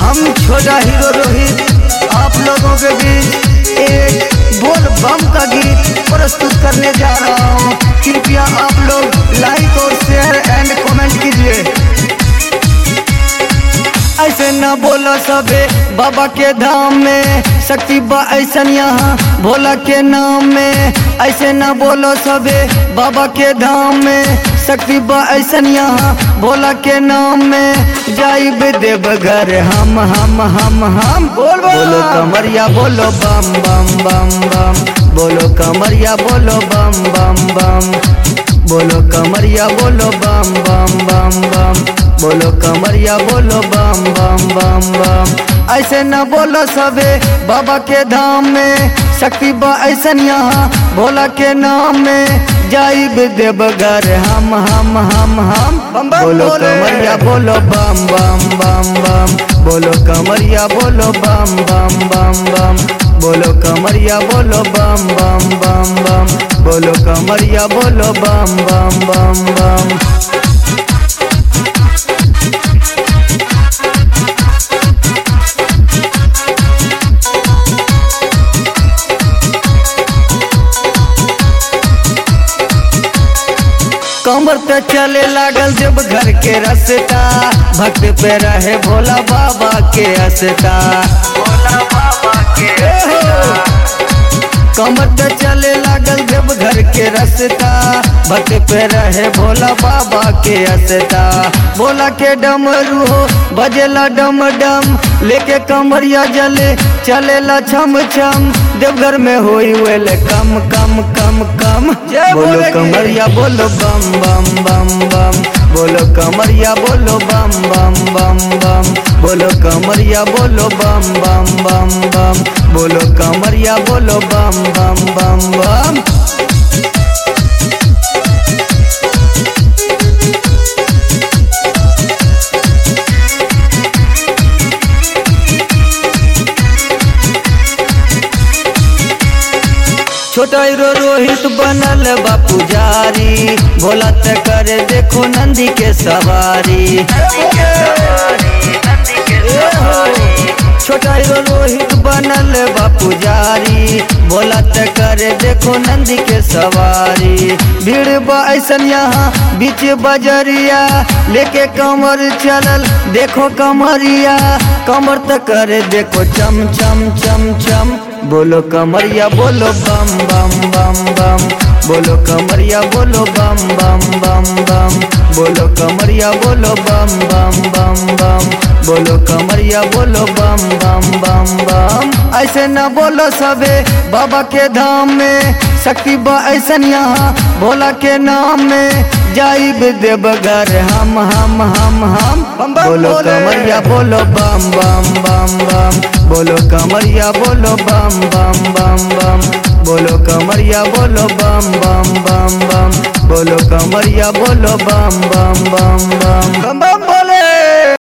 हम छोटा हीरो रोहित आप लोगों के बीच एक बोल बम का गीत प्रस्तुत करने जा रहा हूँ कृपया आप लोग लाइक और शेयर एंड कमेंट कीजिए ऐसे न बोलो सबे बाबा के धाम में शक्ति बा ऐसन यहाँ भोला के नाम में ऐसे न बोलो सबे बाबा के धाम में शक्ति बा ऐसन यहाँ भोला के नाम में जाइब देव घर हम हम हम हम बोल बोलो कमरिया बोलो बम बम बम बम बोलो कमरिया बोलो बम बम बम बोलो कमरिया बोलो बम बम बम बम बोलो कमरिया बोलो बम बम बम बम ऐसे न बोलो सबे बाबा के धाम में शक्ति बा ऐसन यहाँ भोला के नाम में जाइब देव घर हम हम हम हम बम बम बोलो कमरिया बोलो बम बम बम बम बोलो कमरिया बोलो बम बम बम बम बोलो कमरिया बोलो बम बम बम बम बोलो कमरिया बोलो बम बम बम बम कमर पे चले लागल जब घर के रसता भक्त पे रहे भोला बाबा के असता भोला बाबा के कमर पे चले लागल जब घर के रसता भक्त पे रहे भोला बाबा के असता भोला के डमरू हो बजेला डम डम लेके कमरिया जले चलेला छम छम देवघर में होई वेले कम कम कम कम बोलो कमरिया बोलो बम बम बम बम बोलो कमरिया बोलो बम बम बम बम बोलो कमरिया बोलो बम बम बम बम बोलो कमरिया बोलो बम बम बम बम छोटा हीरो रोहित बनल बा पुजारी भोला ते करे देखो नंदी के सवारी छोटा हीरो रोहित बनल बा पुजारी भोला ते करे देखो नंदी के सवारी भीड़ बा ऐसन यहाँ बीच बजरिया लेके कमर चलल देखो कमरिया कमर त करे देखो चम चम चम चम बोलो कमरिया बोलो बम बम बम बम बोलो कमरिया बोलो बम बम बम बम बोलो कमरिया बोलो बम बम बम बम बोलो कमरिया बोलो बम बम बम बम ऐसे न बोलो सबे बाबा के धाम में शक्ति बा ऐसन यहाँ भोला के नाम में जाइब देव घर हम हम हम हम बोलो कमरिया बोलो बम बम बम बम बोलो कमरिया बोलो बम बम बम बम बोलो कमरिया बोलो बम बम बम बम बोलो कमरिया बोलो बम बम बम बम बम बम बोलो